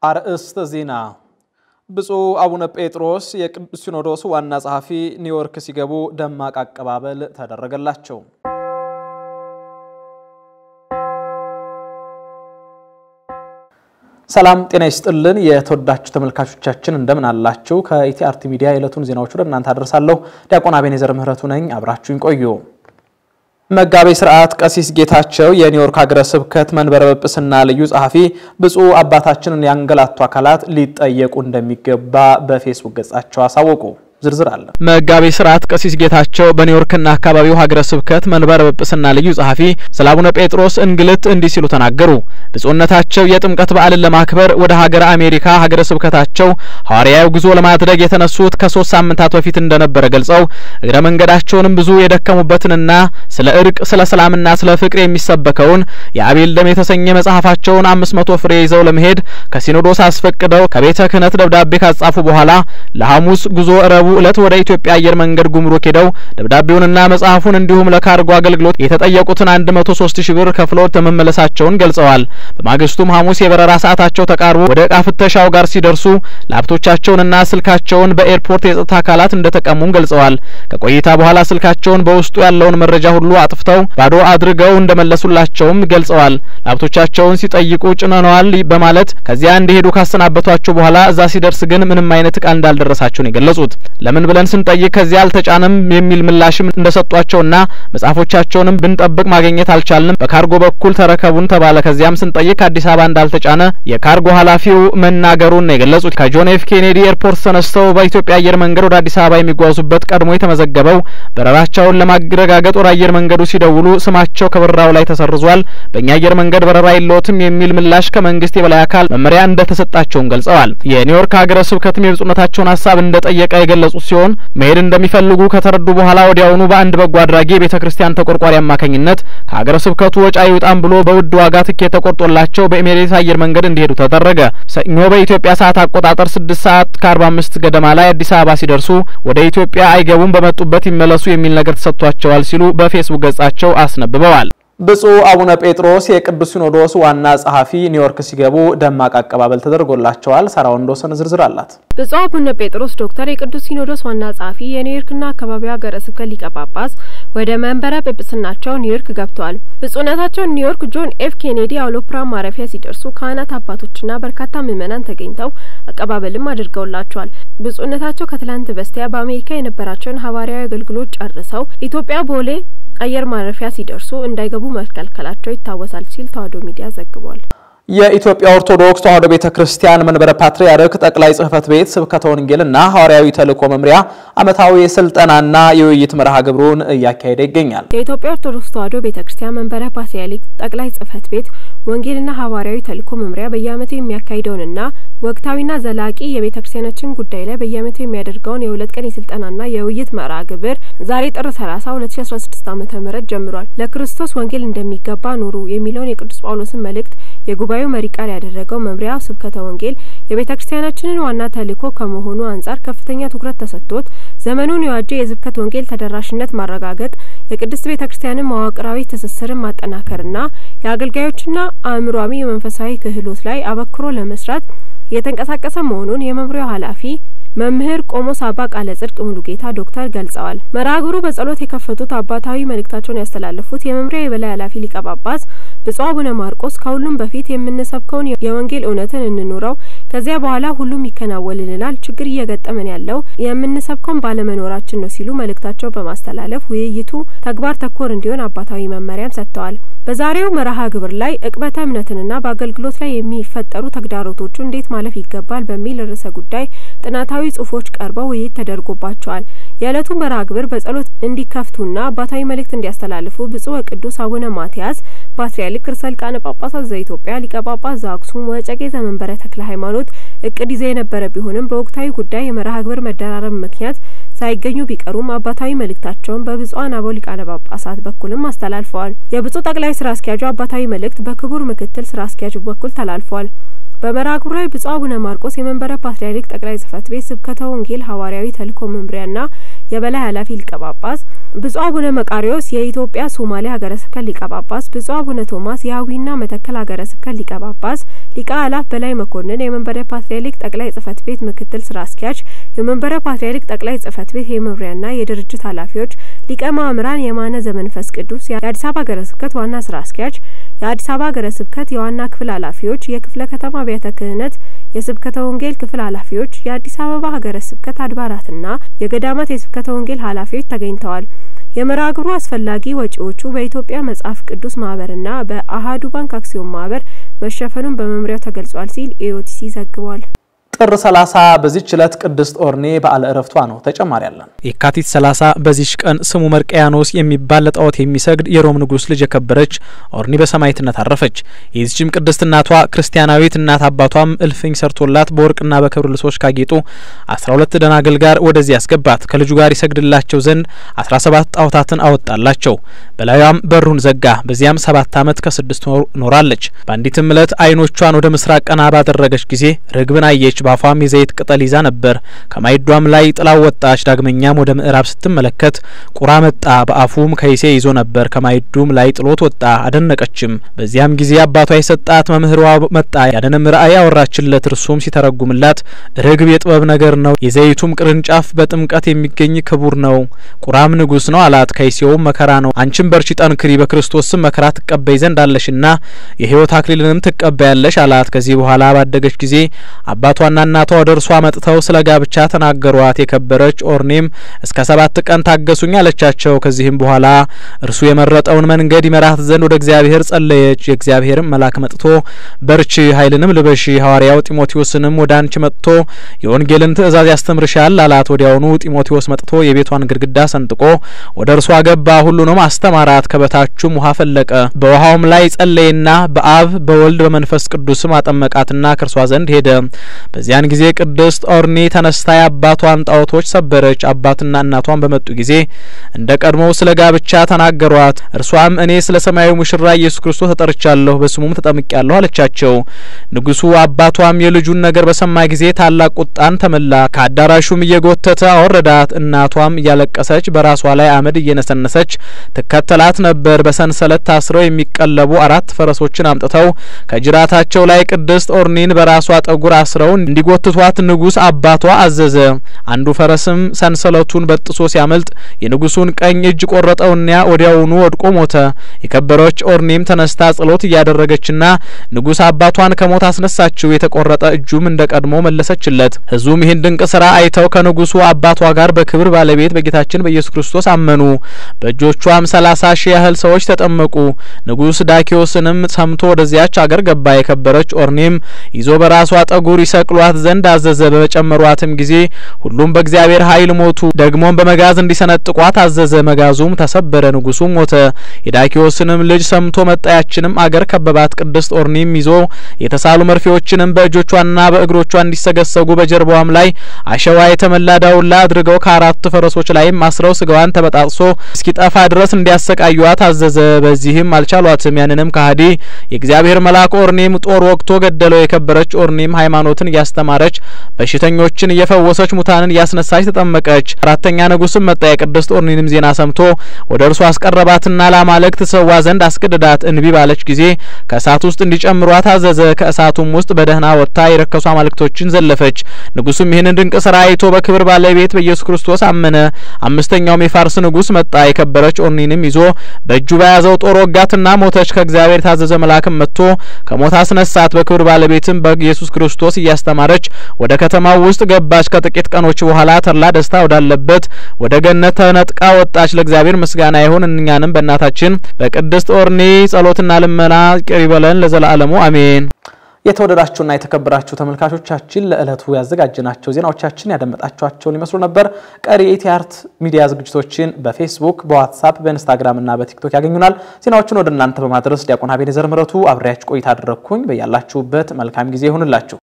አርእስተ ዜና ብፁዕ አቡነ ጴጥሮስ የቅዱስ ሲኖዶስ ዋና ጸሐፊ ኒውዮርክ ሲገቡ ደማቅ አቀባበል ተደረገላቸው። ሰላም ጤና ይስጥልን። የተወዳችሁ ተመልካቾቻችን እንደምን አላችሁ? ከኢቲአርቲ ሚዲያ የዕለቱን ዜናዎች ወደ እናንተ አደርሳለሁ። ዲያቆን አቤኔዘር ምህረቱ ነኝ። አብራችሁኝ ቆዩ። መጋቤ ሥርዓት ቀሲስ ጌታቸው የኒውዮርክ ሀገረ ስብከት መንበረ ጵጵስና ልዩ ጸሐፊ ብፁዕ አባታችንን ያንገላቱ አካላት ሊጠየቁ እንደሚገባ በፌስቡክ ገጻቸው አሳወቁ። ዝርዝር አለ። መጋቤ ሥርዓት ቀሲስ ጌታቸው በኒውዮርክና አካባቢው ሀገረ ስብከት መንበረ ጵጵስና ልዩ ጸሐፊ ስለ አቡነ ጴጥሮስ እንግልት እንዲህ ሲሉ ተናገሩ። ብፁዕነታቸው የጥምቀት በዓልን ለማክበር ወደ ሀገረ አሜሪካ ሀገረ ስብከታቸው ሐዋርያዊ ጉዞ ለማድረግ የተነሱት ከሶስት ሳምንታት በፊት እንደነበረ ገልጸው እግረ መንገዳቸውንም ብዙ የደከሙበትንና ስለ እርቅ፣ ስለ ሰላምና ስለ ፍቅር የሚሰበከውን የአቤል ደም የተሰኘ መጽሐፋቸውን አምስት መቶ ፍሬ ይዘው ለመሄድ ከሲኖዶስ አስፈቅደው ከቤተ ክህነት ደብዳቤ ካጻፉ በኋላ ለሐሙስ ጉዞ ረቡዕ ዕለት ወደ ኢትዮጵያ አየር መንገድ ጉምሩክ ሄደው ደብዳቤውንና መጽሐፉን እንዲሁም ለካርጎ አገልግሎት የተጠየቁትን አንድ መቶ ሶስት ሺህ ብር ከፍለው መመለሳቸውን ገልጸዋል። በማግስቱም ሐሙስ የበረራ ሰዓታቸው ተቃርቦ ወደ ዕቃ ፍተሻው ጋር ሲደርሱ ላፕቶቻቸውንና ስልካቸውን በኤርፖርት የጸጥታ አካላት እንደተቀሙም ገልጸዋል። ከቆይታ በኋላ ስልካቸውን በውስጡ ያለውን መረጃ ሁሉ አጥፍተው ባዶ አድርገው እንደመለሱላቸውም ገልጸዋል። ላፕቶቻቸውን ሲጠይቁ ጭነነዋል በማለት ከዚያ እንዲሄዱ ካሰናበቷቸው በኋላ እዛ ሲደርስ ግን ምንም አይነት እቃ እንዳልደረሳቸው ነው የገለጹት። ለምን ብለን ስንጠይቅ ከዚያ አልተጫነም የሚል ምላሽም እንደሰጧቸውና መጽሐፎቻቸውንም ብንጠብቅ ማግኘት አልቻልንም፣ በካርጎ በኩል ተረከቡን ተባለ። ከዚያም ስንጠይቅ ከአዲስ አበባ እንዳልተጫነ የካርጎ ኃላፊው መናገሩን ነው የገለጹት። ከጆን ኤፍ ኬኔዲ ኤርፖርት ተነስተው በኢትዮጵያ አየር መንገድ ወደ አዲስ አበባ የሚጓዙበት ቀድሞ የተመዘገበው በረራቸውን ለማረጋገጥ ወደ አየር መንገዱ ሲደውሉ ስማቸው ከበረራው ላይ ተሰርዟል፣ በእኛ አየር መንገድ በረራ የለዎትም የሚል ምላሽ ከመንግስት የበላይ አካል መመሪያ እንደተሰጣቸውም ገልጸዋል። የኒውዮርክ ሀገረ ስብከትም የብፁዕነታቸውን ሀሳብ እንደጠየቀ የገለጹት ሲሆን መሄድ እንደሚፈልጉ ከተረዱ በኋላ ወዲያውኑ በአንድ በጎ አድራጊ የቤተ ክርስቲያን ተቆርቋሪ አማካኝነት ከሀገረ ስብከቱ ወጪ አይውጣም ብሎ በውድ ዋጋ ትኬት ተቆርጦላቸው በኤሜሬትስ አየር መንገድ እንዲሄዱ ተደረገ። ሰኞ በኢትዮጵያ ሰዓት አቆጣጠር ስድስት ሰዓት ከአርባ አምስት ገደማ ላይ አዲስ አበባ ሲደርሱ ወደ ኢትዮጵያ አይገቡም፣ በመጡበት ይመለሱ የሚል ነገር ተሰጥቷቸዋል ሲሉ በፌስቡክ ገጻቸው አስነብበዋል። ብፁዕ አቡነ ጴጥሮስ የቅዱስ ሲኖዶስ ዋና ጸሐፊ ኒውዮርክ ሲገቡ ደማቅ አቀባበል ተደርጎላቸዋል። ሳራ ወንዶሰን ዝርዝር አላት። ብፁዕ አቡነ ጴጥሮስ ዶክተር የቅዱስ ሲኖዶስ ዋና ጸሐፊ የኒውዮርክና አካባቢው ሀገረ ስብከት ሊቀ ጳጳስ ወደ መንበረ ጵጵስናቸው ኒውዮርክ ገብተዋል። ብፁዕነታቸው ኒውዮርክ ጆን ኤፍ ኬኔዲ አውሮፕላን ማረፊያ ሲደርሱ ካህናት አባቶችና በርካታ ምዕመናን ተገኝተው አቀባበልም አድርገውላቸዋል። ብፁዕነታቸው ከትላንት በስቲያ በአሜሪካ የነበራቸውን ሐዋርያዊ አገልግሎት ጨርሰው ኢትዮጵያ ቦሌ አየር ማረፊያ ሲደርሱ እንዳይገቡ መከልከላቸው ይታወሳል ሲል ተዋሕዶ ሚዲያ ዘግቧል። የኢትዮጵያ ኦርቶዶክስ ተዋሕዶ ቤተ ክርስቲያን መንበረ ፓትርያርክ ጠቅላይ ጽሕፈት ቤት ስብከተ ወንጌልና ሐዋርያዊ ተልእኮ መምሪያ ዓመታዊ የስልጠናና የውይይት መርሃ ግብሩን እያካሄደ ይገኛል። የኢትዮጵያ ኦርቶዶክስ ተዋሕዶ ቤተ ክርስቲያን መንበረ ፓትርያርክ ጠቅላይ ጽሕፈት ቤት ወንጌልና ሐዋርያዊ ተልእኮ መምሪያ በየዓመቱ የሚያካሂደውንና ወቅታዊና ዘላቂ የቤተ ክርስቲያናችን ጉዳይ ላይ በየዓመቱ የሚያደርገውን የሁለት ቀን የስልጠናና የውይይት መርሃ ግብር ዛሬ ጥር 30 2016 ዓ.ም ጀምሯል። ለክርስቶስ ወንጌል እንደሚገባ ኑሩ የሚለውን የቅዱስ ጳውሎስን መልእክት የጉባኤው መሪ ቃል ያደረገው መምሪያው ስብከተ ወንጌል የቤተ ክርስቲያናችንን ዋና ተልእኮ ከመሆኑ አንጻር ከፍተኛ ትኩረት ተሰጥቶት ዘመኑን የዋጀ የስብከት ወንጌል ተደራሽነት ማረጋገጥ፣ የቅድስት ቤተ ክርስቲያንን መዋቅራዊ ትስስርን ማጠናከርና የአገልጋዮችና አእምሯዊ የመንፈሳዊ ክህሎት ላይ አበክሮ ለመስራት እየተንቀሳቀሰ መሆኑን የመምሪያው ኃላፊ መምህር ቆሞስ አባ ቃለ ጽድቅ ሙሉጌታ ዶክተር ገልጸዋል። መርሃ ግብሩ በጸሎት የከፈቱት አባታዊ መልእክታቸውን ያስተላለፉት የመምሪያ የበላይ ኃላፊ ሊቀ ጳጳስ ብፁዕ አቡነ ማርቆስ ከሁሉም በፊት የምንሰብከውን የወንጌል እውነትን እንኑረው፣ ከዚያ በኋላ ሁሉም ይከናወንልናል። ችግር እየገጠመን ያለው የምንሰብከውን ባለመኖራችን ነው ሲሉ መልእክታቸው በማስተላለፍ ውይይቱ ተግባር ተኮር እንዲሆን አባታዊ መመሪያም ሰጥተዋል። በዛሬው መርሃ ግብር ላይ ዕቅበተ እምነትንና በአገልግሎት ላይ የሚፈጠሩ ተግዳሮቶቹ እንዴት ማለፍ ይገባል በሚል ርዕሰ ጉዳይ ጥናታዊ ጽሁፎች ቀርበው ውይይት ተደርጎባቸዋል። የዕለቱ መርሃ ግብር በጸሎት እንዲከፍቱና አባታዊ መልእክት እንዲያስተላልፉ ብፁዕ ወቅዱስ አቡነ ማትያስ ፓትርያርክ ርዕሰ ሊቃነ ጳጳሳት ዘኢትዮጵያ ሊቀ ጳጳስ ዘአክሱም ወዕጨጌ ዘመንበረ ተክለ ሃይማኖት እቅድ ይዘው የነበረ ቢሆንም በወቅታዊ ጉዳይ የመርሃ ግብር መደራረብ ምክንያት ሳይገኙ ቢቀሩም አባታዊ መልእክታቸውን በብፁዓን አበው ሊቃነ ጳጳሳት በኩልም አስተላልፈዋል። የብፁዕ ጠቅላይ ስራ አስኪያጁ አባታዊ መልእክት በክቡር ምክትል ስራ አስኪያጁ በኩል ተላልፏል። በመርሃ ግብሩ ላይ ብፁዕ አቡነ ማርቆስ የመንበረ ፓትርያርክ ጠቅላይ ጽሕፈት ቤት ስብከተ ወንጌል ሐዋርያዊ ተልእኮ መምሪያና የበላይ ኃላፊ ሊቀ ጳጳስ፣ ብፁዕ አቡነ መቃሪዎስ የኢትዮጵያ ሶማሌ ሀገረ ስብከት ሊቀ ጳጳስ፣ ብፁዕ አቡነ ቶማስ የአዊና መተከል ሀገረ ስብከት ሊቀ ጳጳስ፣ ሊቀ አላፍ በላይ መኮንን የመንበረ ፓትርያርክ ጠቅላይ ጽሕፈት ቤት ምክትል ስራ አስኪያጅ፣ የመንበረ ፓትርያርክ ጠቅላይ ጽሕፈት ቤት የመምሪያና የድርጅት ኃላፊዎች፣ ሊቀ ማእምራን የማነ ዘመንፈስ ቅዱስ የአዲስ አበባ ሀገረ ስብከት ዋና ስራ አስኪያጅ፣ የአዲስ አበባ ሀገረ ስብከት የዋና ክፍል ኃላፊዎች፣ የክፍለ ከተማ አብያተ ክህነት የስብከተ ወንጌል ክፍል ኃላፊዎች፣ የአዲስ አበባ ሀገረ ስብከት አድባራትና የገዳማት የስብከተ ወንጌል ኃላፊዎች ተገኝተዋል። የመርሃ ግብሩ አስፈላጊ ወጪዎቹ በኢትዮጵያ መጽሐፍ ቅዱስ ማህበርና በአሀዱ ባንክ አክሲዮን ማህበር መሸፈኑን በመምሪያው ተገልጿል ሲል ኢኦቲሲ ዘግቧል። ጥር 30 በዚህች ዕለት ቅድስት ኦርኔ በዓለ ዕረፍቷ ነው። ተጨማሪ አለን። የካቲት 30 በዚች ቀን ስሙ መርቀያኖስ የሚባል ለጣዖት የሚሰግድ የሮም ንጉሥ ልጅ የከበረች ኦርኒ በሰማዕትነት አረፈች። የዚችም ቅድስት እናቷ ክርስቲያናዊት እናት አባቷም እልፍኝ ሰርቶላት በወርቅና በክብር ልብሶች ካጌጡ 12 ደናግል ጋር ወደዚህ ያስገባት ከልጁ ጋር ይሰግድላቸው ዘንድ 17 ጣዖታትን አወጣላቸው። በላዩም በሩን ዘጋ። በዚያም ሰባት ዓመት ከስድስት ወር ኖራለች። በአንዲትም ዕለት ዓይኖቿን ወደ ምስራቅ ቀና ባደረገች ጊዜ ርግብን አየች። በአፏም የዘይት ቅጠል ይዛ ነበር። ከማይዷም ላይ ጥላው ወጣች። ዳግመኛም ወደ ምዕራብ ስትመለከት ቁራ መጣ። በአፉም ከይሴ ይዞ ነበር። ከማይዱም ላይ ጥሎት ወጣ። አደነቀችም። በዚያም ጊዜ አባቷ የሰጣት መምህሯ መጣ። ያንንም ራእይ አወራችለት። እርሱም ሲተረጉምላት ርግብ የጥበብ ነገር ነው፣ የዘይቱም ቅርንጫፍ በጥምቀት የሚገኝ ክቡር ነው፣ ቁራም ንጉሥ ነው አላት። ከይሴውም መከራ ነው። አንቺም በርቺ ጠንክሪ፣ በክርስቶስ ስም መከራ ትቀበይ ዘንድ አለሽና የሕይወት አክሊልንም ትቀበያለሽ አላት። ከዚህ በኋላ ባደገች ጊዜ አባቷና እናቷ ወደ እርሷ መጥተው ስለ ጋብቻ ተናገሯት። የከበረች ኦርኔም እስከ ሰባት ቀን ታገሱኝ አለቻቸው። ከዚህም በኋላ እርሱ የመረጠውን መንገድ ይመራት ዘንድ ወደ እግዚአብሔር ጸለየች። የእግዚአብሔርም መልአክ መጥቶ በርቺ፣ ኃይልንም ልበሺ፣ ሐዋርያው ጢሞቴዎስንም ወደ አንቺ መጥቶ የወንጌልን ትእዛዝ ያስተምርሻል አላት። ወዲያውኑ ጢሞቴዎስ መጥቶ የቤቷን ግድግዳ ሰንጥቆ ወደ እርሷ ገባ፣ ሁሉንም አስተማራት። ከበታቹም ውሃ ፈለቀ። በውሃውም ላይ ጸለየና በአብ በወልድ በመንፈስ ቅዱስም አጠመቃትና ከእርሷ ዘንድ ሄደ። በዚያን ጊዜ ቅድስት ኦርኒ ተነስታ የአባቷን ጣዖቶች ሰበረች። አባትና እናቷን በመጡ ጊዜ እንደ ቀድሞው ስለ ጋብቻ ተናገሯት። እርሷም እኔ ስለ ሰማያዊ ሙሽራ ኢየሱስ ክርስቶስ ተጠርቻለሁ፣ በስሙም ተጠምቄያለሁ አለቻቸው። ንጉሡ አባቷም የልጁን ነገር በሰማ ጊዜ ታላቅ ቁጣን ተመላ። ከአዳራሹም እየጎተተ አወረዳት። እናቷም እያለቀሰች በራሷ ላይ አመድ እየነሰነሰች ትከተላት ነበር። በሰንሰለት ታስረው የሚቀለቡ አራት ፈረሶችን አምጥተው ከጅራታቸው ላይ ቅድስት ኦርኒን በራሷ ጠጉር አስረው እንዲጎትቷት ንጉሥ አባቷ አዘዘ። አንዱ ፈረስም ሰንሰለቱን በጥሶ ሲያመልጥ የንጉሡን ቀኝ እጅ ቆረጠውና ወዲያውኑ ወድቆ ሞተ። የከበረች ኦርኒም ተነስታ ጸሎት እያደረገችና ንጉሥ አባቷን ከሞት አስነሳችው። የተቆረጠ እጁም እንደ ቀድሞ መለሰችለት። ሕዝቡም ይህን ድንቅ ስራ አይተው ከንጉሡ አባቷ ጋር በክብር ባለቤት በጌታችን በኢየሱስ ክርስቶስ አመኑ። በእጆቿም ሰላሳ ሺህ ያህል ሰዎች ተጠመቁ። ንጉሥ ዳኪዎስንም ሰምቶ ወደዚያች አገር ገባ። የከበረች ኦርኒም ይዞ በራሷ ጠጉር ይሰቅሏት ዘንድ አዘዘ። በጨመሯትም ጊዜ ሁሉም በእግዚአብሔር ኃይል ሞቱ። ደግሞም በመጋዝ እንዲሰነጥቋት አዘዘ። መጋዙም ተሰበረ። ንጉሡም ሞተ። የዳኪዎስንም ልጅ ሰምቶ መጣያችንም አገር ከበባት። ቅድስት ኦርኒም ይዞ የተሳሉ መርፌዎችንም በእጆቿና በእግሮቿ እንዲሰገሰጉ በጀርባዋም ላይ አሸዋ የተመላ ዳውላ አድርገው ከአራቱ ፈረሶች ላይም አስረው ስጋዋን ተበጣጥሶ እስኪጠፋ ድረስ እንዲያሰቃዩዋት አዘዘ። በዚህም አልቻሏትም። ያንንም ከሀዲ የእግዚአብሔር መልአክ ኦርኒም ጦር ወግቶ ገደለው። የከበረች ኦርኒም ሃይማኖትን እያስተማረች በሽተኞችን እየፈወሰች ሙታንን እያስነሳች ተጠመቀች። አራተኛ ንጉስም መጣ። የቅድስት ኦርኒንም ዜና ሰምቶ ወደ እርሱ አስቀረባትና ለአማልክት ትሰዋ ዘንድ አስገድዳት። እንቢ ባለች ጊዜ ከእሳት ውስጥ እንዲጨምሯት አዘዘ። ከእሳቱም ውስጥ በደህና ወጥታ የረከሱ አማልክቶችን ዘለፈች። ንጉሱም ይህንን ድንቅ ስራ አይቶ በክብር ባለቤት በኢየሱስ ክርስቶስ አመነ። አምስተኛውም የፋርስ ንጉስ መጣ። የከበረች ኦርኒንም ይዞ በእጁ በያዘው ጦር ወጋትና ሞተች። ከእግዚአብሔር የታዘዘ መልአክም መጥቶ ከሞት አስነሳት። በክብር ባለቤትም በኢየሱስ ክርስቶስ እያስተማረች ወደ ከተማው ውስጥ ገባች። ከጥቂት ቀኖች በኋላ ተድላ ደስታ ወዳለበት ወደ ገነት ተነጥቃ ወጣች። ለእግዚአብሔር ምስጋና ይሁን። እኛንም በእናታችን በቅድስት ኦርኒ ጸሎትና ልመና ይቅር ይበለን ለዘላለሙ አሜን። የተወደዳችሁና የተከበራችሁ ተመልካቾቻችን ለዕለቱ ያዘጋጀናቸው ዜናዎቻችን ያደመጣችኋቸውን ይመስሉ ነበር። ቀሪ የኢቲአርት ሚዲያ ዝግጅቶችን በፌስቡክ፣ በዋትሳፕ፣ በኢንስታግራም እና በቲክቶክ ያገኙናል። ዜናዎችን ወደ እናንተ በማድረስ ዲያቆን አቤኔዘር ምረቱ አብሬያችሁ ቆይታ አደረግኩኝ። በያላችሁበት መልካም ጊዜ ይሁንላችሁ።